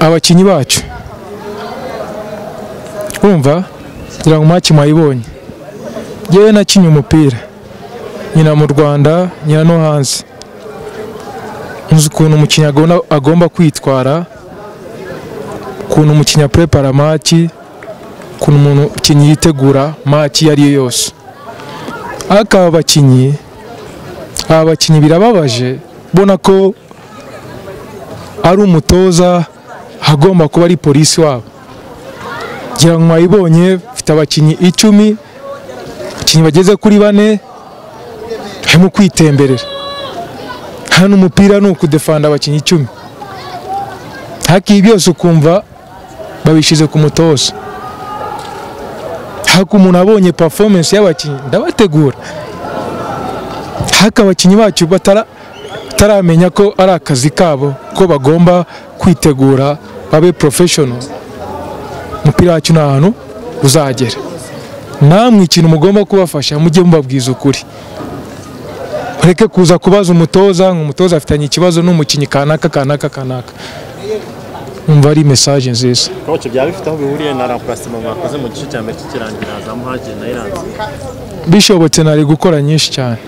abakinnyi bacu wumva ngira ngo mwaci mwayibonye yewe nakinnye umupira nyina mu rwanda nyina no hanze nzi ukuntu umukinnyi agomba- agomba kwitwara ukuntu umukinnyi apurepa maki ukuntu umuntu umukinnyi yitegura maki iyo ariyo yose ariko aba bakinnyi aba bakinnyi birababaje ubona ko ari umutoza hagomba kuba ari polisi wabo ngira ngo mwayibonye mfite abakinnyi icumi abakinnyi bageze kuri bane harimo kwitemberera hano umupira ni ukudefanda abakinnyi icumi ariko ibi byose ukumva babishyize ku mutoza ariko umuntu abonye performance y'abakinnyi ndabategura ariko abakinnyi bacu batara- bataramenya ko ari akazi kabo ko bagomba kwitegura babe professional umupira wacu ni ahantu uzagera namwe ikintu mugomba kubafasha mujye mubabwiza ukuri mureke kuza kubaza umutoza ngo umutoza afitanye ikibazo n'umukinnyi kanaka kanaka kanaka umva ari mesaje nziza koci byaba bifite aho bihuriye na remplacement mwakoze mu gice cya mbere kikirangira za muhage na iranzi bishobotse nari gukora nyinshi cyane